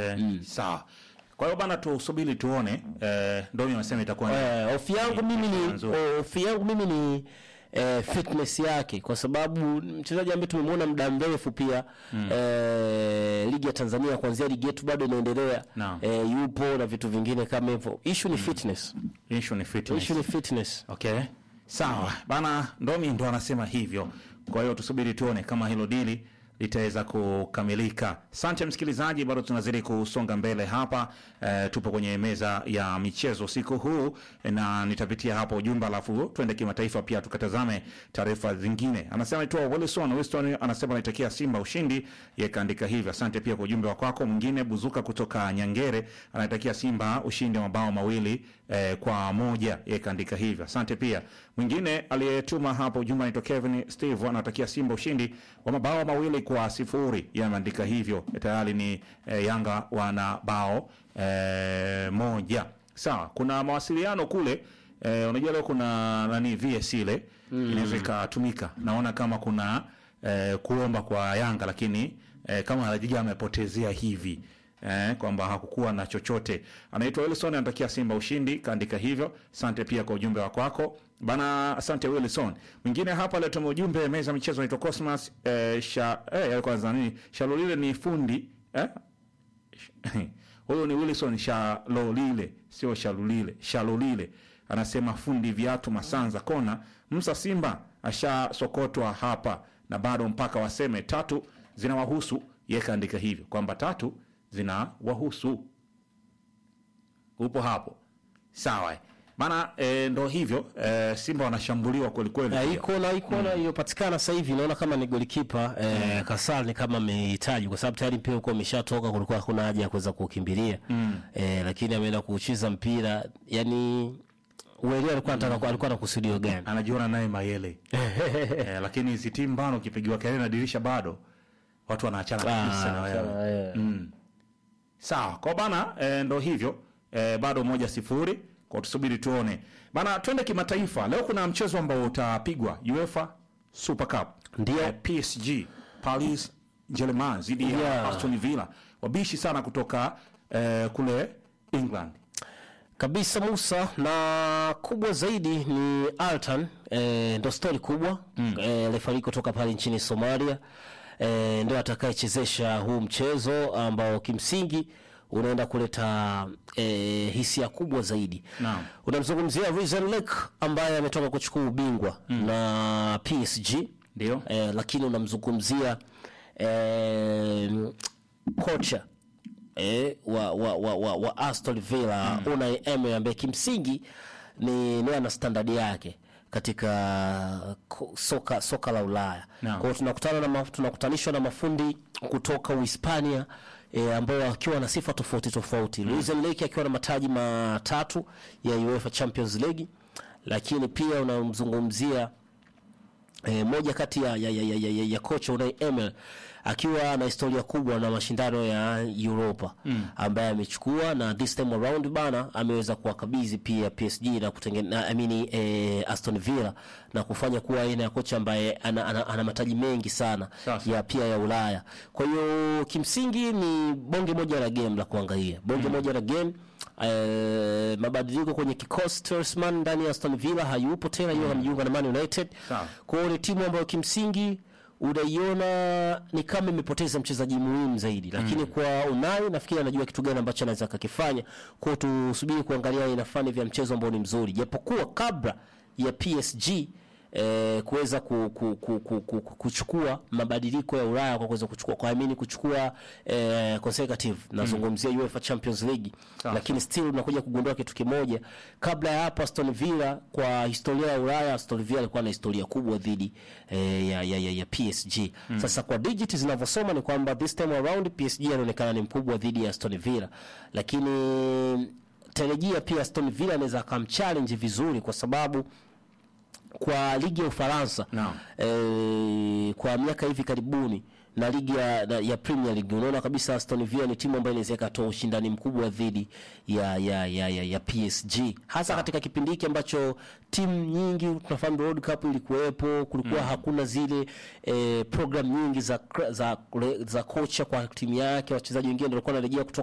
Okay. Sawa. Kwa hiyo bana, tusubiri tuone. Eh, Ndomi amesema itakuwa ni- Eh, hofu yangu mimi ni nzuri. hofu yangu mimi ni eh, fitness yake kwa sababu mchezaji ambaye tumemwona muda mrefu pia eh, ligi ya Tanzania kuanzia ligi yetu bado inaendelea Naam. eh, yupo na vitu vingine kama hivyo. Issue ni fitness. issue ni fitness. Issue ni fitness. Okay, sawa bana, Ndomi ndo anasema hivyo. Kwa hiyo tusubiri tuone kama hilo dili litaweza kukamilika. Asante msikilizaji, bado tunazidi kusonga mbele hapa. E, tupo kwenye meza ya michezo siku huu na nitapitia hapa ujumbe, alafu tuende kimataifa pia tukatazame taarifa zingine. Anasema itwa Wilson Wilson, anasema anaitakia Simba ushindi, yeye kaandika hivyo. Asante pia kwa ujumbe wa kwako. Mwingine Buzuka kutoka Nyangere anaitakia Simba ushindi wa mabao mawili eh, kwa moja, yeye kaandika hivyo. Asante pia. Mwingine aliyetuma hapo ujumbe anaitwa Kevin Steve anatakia Simba ushindi wa mabao mawili kwa sifuri, yeye ameandika hivyo. Tayari ni eh, Yanga wana bao eh, moja. Sawa, kuna mawasiliano kule eh, unajua leo kuna nani VS ile inaweza ikatumika. Naona kama kuna eh, kuomba kwa Yanga lakini eh, kama Alajija amepotezea hivi eh, kwamba hakukuwa na chochote. Anaitwa Wilson anatakia Simba ushindi, kaandika hivyo. Asante pia kwa ujumbe wako wako bana, asante Wilson. Mwingine hapa alituma ujumbe meza ya michezo anaitwa Cosmas eh, sha eh, kwanza nini Shalolile ni fundi eh? Huyo ni Wilson Shalolile, sio Shalulile. Shalolile anasema fundi viatu Masanza kona Msa Simba ashasokotwa hapa na bado mpaka waseme tatu zinawahusu. Yeye kaandika hivyo kwamba tatu zinawahusu. Upo hapo sawa bana, e, ndo hivyo e, Simba wanashambuliwa kwelikweli. Eh, iko na iko na iliyopatikana sasa hivi naona kama ni golikipa eh, Kasal ni kama amehitaji kwa sababu tayari mpira uko umeshatoka, kulikuwa hakuna haja ya kuweza kukimbilia eh, lakini ameenda kuuchiza mpira yani uelewa alikuwa anataka alikuwa na kusudio gani? anajiona naye Mayele e, lakini hizi timu bano ukipigiwa kelele na dirisha bado watu wanaachana kabisa na Ah, wewe. eh. Mm. Sawa kwa bana e, ndo hivyo e, bado moja sifuri kwa tusubiri tuone bana. Twende kimataifa leo, kuna mchezo ambao utapigwa UEFA Super Cup Ndio. Eh, PSG Paris Germain dhidi ya Yeah. Aston Villa, wabishi sana kutoka eh, kule England. kabisa Musa, na kubwa zaidi ni Altan e, ndo stori kubwa mm. e, refari kutoka pale nchini Somalia e, ndio atakayechezesha huu mchezo ambao kimsingi unaenda kuleta e, hisia kubwa zaidi. Naam. Unamzungumzia Reason Lake ambaye ametoka kuchukua ubingwa na PSG Ndio. e, lakini unamzungumzia e, kocha eh, wa, wa, wa, wa, wa Aston Villa Unai Emery ambaye kimsingi ni ni ana standard yake katika ko- soka soka la Ulaya. Naam. Kwa hiyo tunakutana na ma- tunakutanishwa na mafundi kutoka Uhispania e, ambao wakiwa na sifa tofauti tofauti. Luis Enrique akiwa na mataji matatu ya UEFA Champions League, lakini pia unamzungumzia E, moja kati ya, ya, ya, ya, ya, ya kocha Unai Emery akiwa na historia kubwa na mashindano ya Europa ambaye amechukua na this time around bana ameweza kuwakabidhi pia PSG na kutengeneza I mean, e, Aston Villa na kufanya kuwa aina ya kocha ambaye ana, ana, ana mataji mengi sana Sasa. ya pia ya Ulaya. Kwa hiyo kimsingi ni bonge moja la game la kuangalia, bonge moja la game Eh, mabadiliko kwenye kikosi Telsman ndani ya Aston Villa hayupo tena, yeye amejiunga na Man United. Sawa. Kwa hiyo ni timu ambayo kimsingi unaiona ni kama imepoteza mchezaji muhimu zaidi, lakini kwa Unai nafikiri anajua kitu gani ambacho anaweza akakifanya. Kwa hiyo tusubiri kuangalia aina fulani vya mchezo ambao ni mzuri, japokuwa kabla ya PSG eh, kuweza ku, ku, ku, ku, ku, ku, kuchukua mabadiliko ya Ulaya kwa kuweza kuchukua kwa amini kuchukua eh, consecutive nazungumzia UEFA Champions League Sawa. lakini still unakuja kugundua kitu kimoja. Kabla ya hapo, Aston Villa kwa historia ya Ulaya, Aston Villa alikuwa na historia kubwa dhidi eh, ya, ya, ya, ya PSG. Sasa kwa digit zinavyosoma ni kwamba this time around PSG anaonekana ni mkubwa dhidi ya Aston Villa, lakini tarejia pia Aston Villa anaweza akamchallenge vizuri kwa sababu kwa ligi ya Ufaransa Naam. eh, kwa miaka hivi karibuni na ligi ya, na- ya Premier League unaona kabisa Aston Villa ni timu ambayo inaweza ikatoa ushindani mkubwa dhidi ya, ya, ya, ya, ya PSG hasa katika kipindi hiki ambacho timu nyingi tunafahamu World Cup ilikuwepo, kulikuwa hakuna zile eh, program nyingi za, za, za kocha kwa timu yake, wachezaji wengine ndio walikuwa wanarejea kutoka